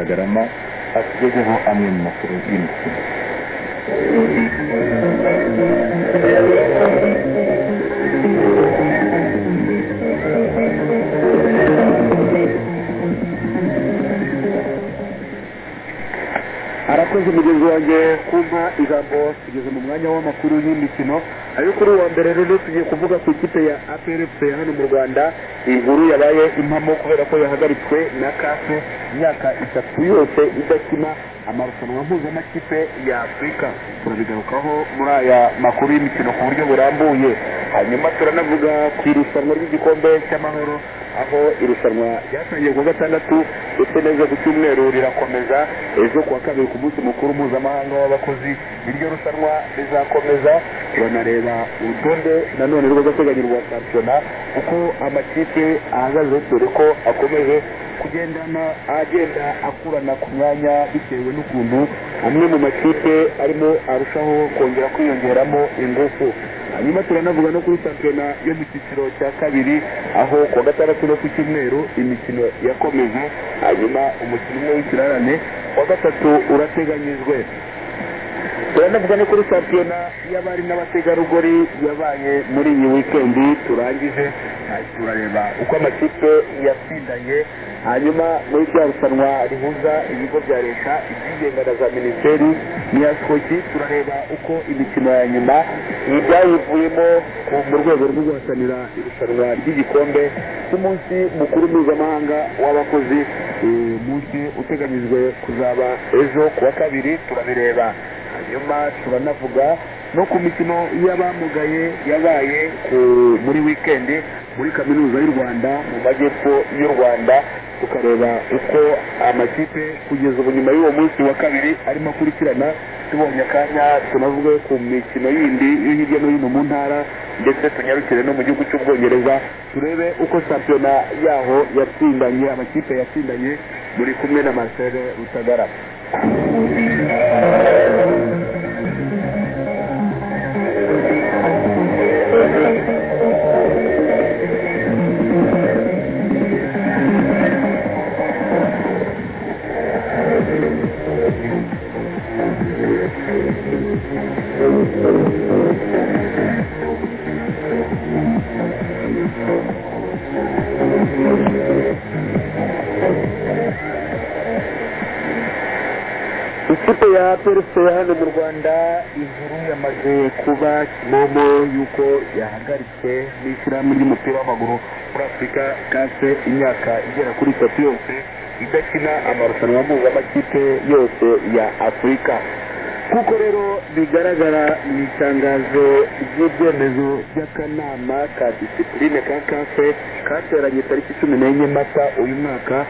kugaragaramo ashyizeho amwe mu makuru y'imikino arakoze mugenzi wanjye kumpa ijambo tugeze mu mwanya w'amakuru y'imikino ariko kuri uwa mbere rero tugiye kuvuga ku ikipe ya apr fc hano mu rwanda inkuru yabaye impamo kubera ko yahagaritswe na kafe imyaka itatu yose idakina amarushanwa mpuzamakipe ya afurika turabigarukaho muri aya makuru y'imikino ku buryo burambuye hanyuma turanavuga ku irushanwa ry'igikombe cy'amahoro aho irushanwa ryatangiye kuwa gatandatu ndetse neza ku cyumweru rirakomeza ejo kuwa kabiri ku munsi mukuru mpuzamahanga w'abakozi iryo rushanwa rizakomeza turanareba urutonde nanone rw'agateganyo rwa shampiyona uko amakipe ahagaze dore ko akomeje kugendana agenda akurana ku myanya bitewe n'ukuntu amwe mu makipe arimo arushaho kongera kwiyongeramo ingufu hanyuma turanavuga no kuri shampiyona yo mu cyiciro cya kabiri aho kuwa gatandatu no ku cyumweru imikino yakomeje hanyuma umukino umwe w'ikirarane wa gatatu urateganyijwe turanavuga no kuri shampiyona y'abari n'abategarugori yabaye muri iyi wikendi turangije turareba uko amakipe yatsindanye hanyuma muri rya rushanwa rihuza ibigo bya leta ibyigenga na za minisiteri n'iya soki turareba uko imikino ya nyuma ibyayivuyemo ku- mu rwego rwo guhatanira irushanwa ry'igikombe cy'umunsi mukuru mpuzamahanga w'abakozi eh, umunsi uteganyijwe kuzaba ejo ku wa kabiri turabireba hanyuma turanavuga no ku mikino y'abamugaye yabaye ku- muri wikendi muri kaminuza y'u rwanda mu majyepfo y'u rwanda tukareba uko amakipe kugeza ubu nyuma y'uwo munsi wa kabiri arimo akurikirana tubonye akanya tunavuge ku mikino yindi yo hirya no hino mu ntara ndetse tunyarukire no mu gihugu cy'ubwongereza turebe uko shampiyona yaho yatsindanye amakipe yatsindanye muri kumwe na marcel rutagara ikipe ya perse hano mu rwanda inkuru yamaze kuba kimomo y'uko yahagaritswe n'ishyirahamwe ry'umupira w'amaguru muri afurika kase imyaka igera kuri itatu yose idakina amarushanwa mpuzamakipe yose ya afurika nk'uko rero bigaragara mu itangazo ry'ibyemezo by'akanama ka disipurine ka kafe kateranye tariki cumi n'enye mata uyu mwaka